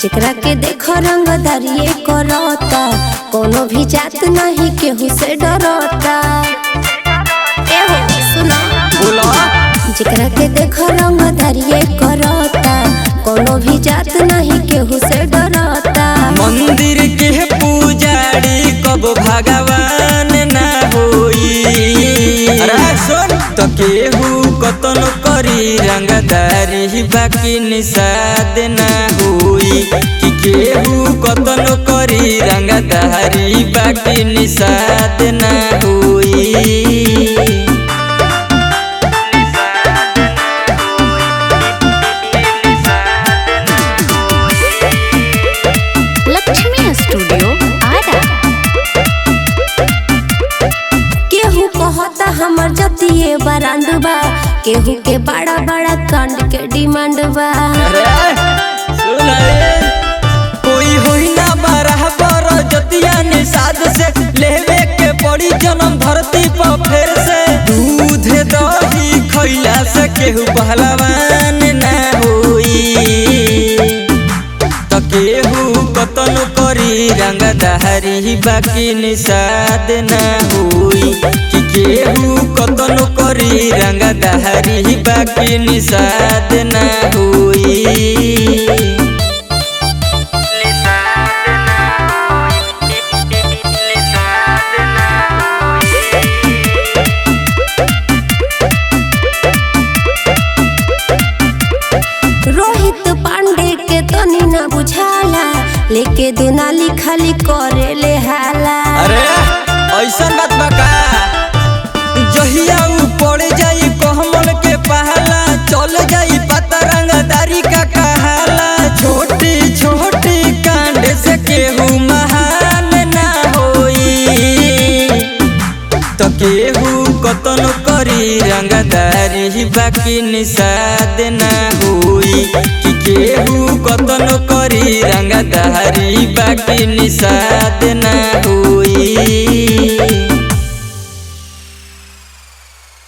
जेकरा के देखो रंगदारिये करता कोनो भी जात नहीं केहू से डरता एहो सुना बोला जेकरा के देखो रंगदारिये करता कोनो भी जात नहीं केहू से डरता मंदिर के पुजारी कब भगवान ना होई अरे सुन तो केहू कतन करी रंगदारी बाकी निषाद ना होई कि केहू कतन करी रंगदारी बाकी निषाद ना होई लक्ष्मी स्टूडियो आरा केहू कहता हमर जतिये बरांड बा केहू के बड़ा बड़ा कांड के डिमांड बा अरे सुन रे कोई होई ना बराबर जतिया निषाद से लेवे के पड़ी जन्म धरती पर फिर से दूध दही खैला से केहू पहलवान ना होई त केहू कतन करी रंगदारी बाकी निषाद ना होई कि केहू कतन करी रंगदारी बाकी निषाद ना होई रोहित पांडे के तनी ना बुझाला लेके दुनाली खाली करे ले हाला अरे ऐसा बात बा का जहिया ऊ पड़ जाई कोहमल के पहला चल जाई पता रंगदारी का कहाला छोटी छोटी कांड से केहू महान ना होई तो केहू कतन करी रंगदारी बाकी निषाद ना होई कि केहू कतन करी रंगदारी बाकी निषाद